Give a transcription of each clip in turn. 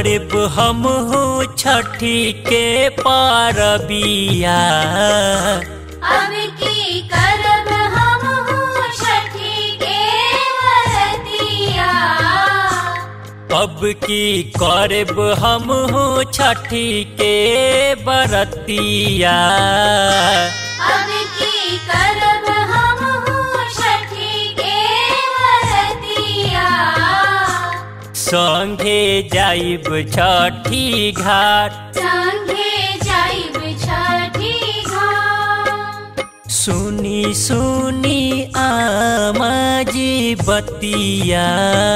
करब हम छठी के पारबिया अब की करब हम हूँ छठी के वरतिया अब की करब हम छठी के बरतिया अब की करब हम हूँ छठी के वरतिया संगे जाइब छठी घाट संगे जाइब छठी घाट सुनी सुनी आमाजी बतिया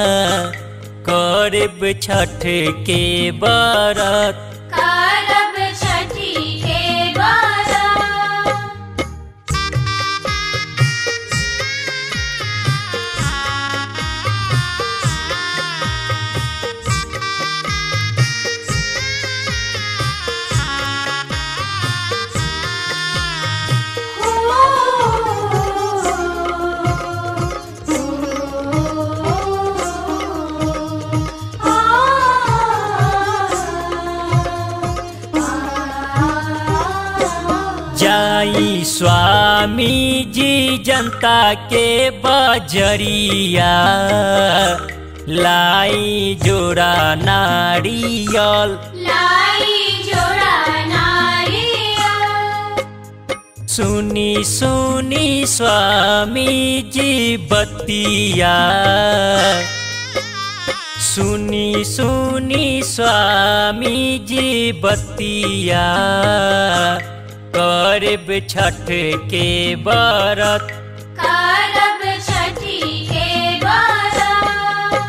करब छठ के बरत करब छठी के बरत जाई स्वामी जी जनता के बजरिया लाई जोड़ा नारियल लाई जोड़ा नारियल सुनी सुनी स्वामी जी बतिया सुनी सुनी स्वामी जी बतिया करब छठ के बरत करब छठी के बरत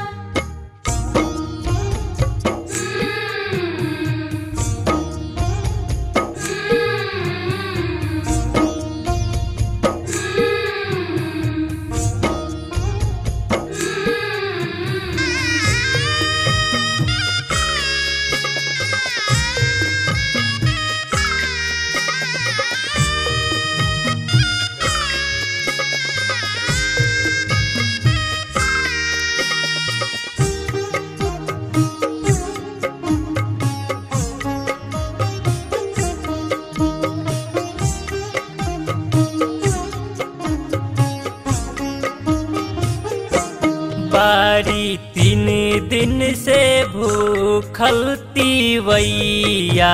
बारी तीन दिन से भूखल तीवैया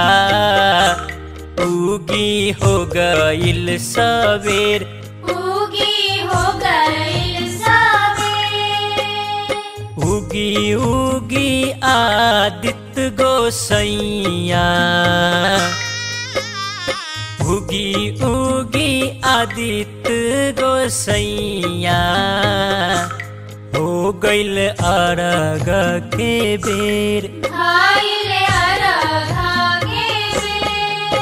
उगी हो गईल सवेर उगी हो गई सवेर उगी उगी आदित्य गोसैया उगी उगी आदित्य गोसैया हो गईल अरग के बेर खाइले अरघा के बेर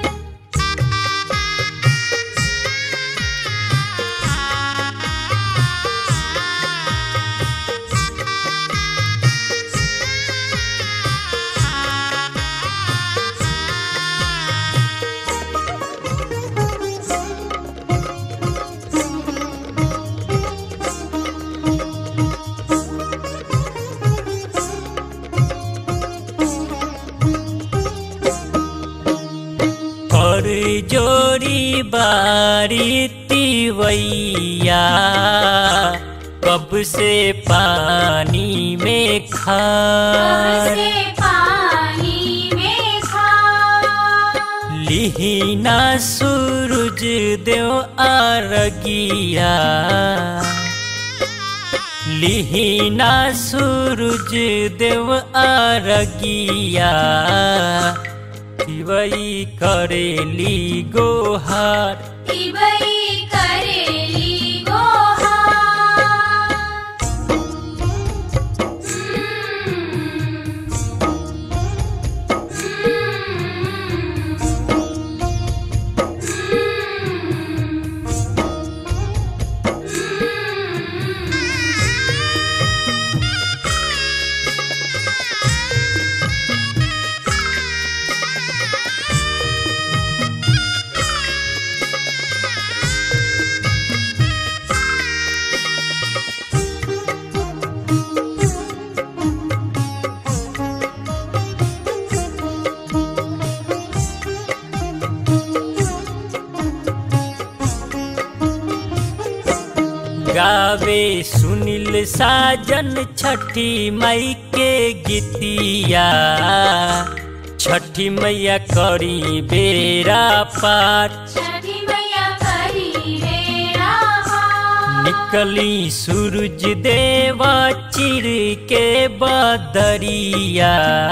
कर जोरी बारी तिवैया कब से पानी में कब खा से पानी में खा लिहिना सूरज देव आरगिया लिहिना सूरज देव आरगिया तिवई करेली गोहार तिबई करेली गोहार गावे सुनील साजन छठी मई के गीतिया छठी मैया करी बेरा पार छठी मैया करी बेड़ा पार निकली सूरज देवा चिर के बदरिया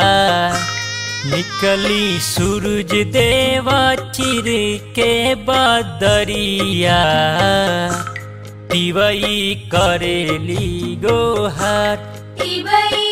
निकली सूरज देवा चिर के बदरिया तिवई करेली गोहार तिबई